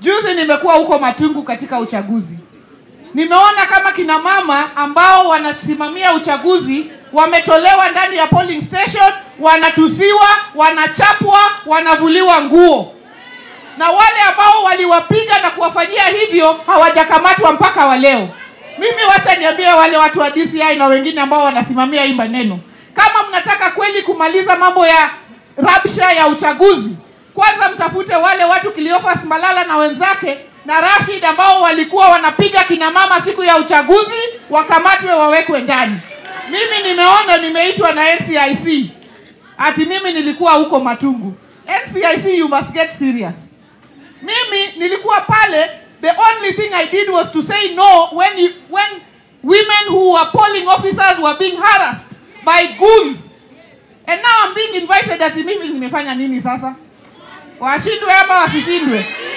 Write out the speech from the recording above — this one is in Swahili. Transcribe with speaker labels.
Speaker 1: Juzi nimekuwa huko Matungu katika uchaguzi, nimeona kama kina mama ambao wanasimamia uchaguzi wametolewa ndani ya polling station, wanatusiwa, wanachapwa, wanavuliwa nguo, na wale ambao waliwapiga na kuwafanyia hivyo hawajakamatwa mpaka wa leo. Mimi wacha niambie wale watu wa DCI na wengine ambao wanasimamia hii maneno, kama mnataka kweli kumaliza mambo ya rabsha ya uchaguzi, kwanza mtafute wale watu Cleophas Malala na wenzake na Rashid ambao walikuwa wanapiga kina mama siku ya uchaguzi, wakamatwe wawekwe ndani. Mimi nimeona nimeitwa na NCIC ati mimi nilikuwa huko Matungu. NCIC, you must get serious. Mimi nilikuwa pale, the only thing I did was to say no when you, when women who were polling officers were being harassed by goons and now I'm being invited ati mimi nimefanya nini sasa? Washindwe ama wasishindwe?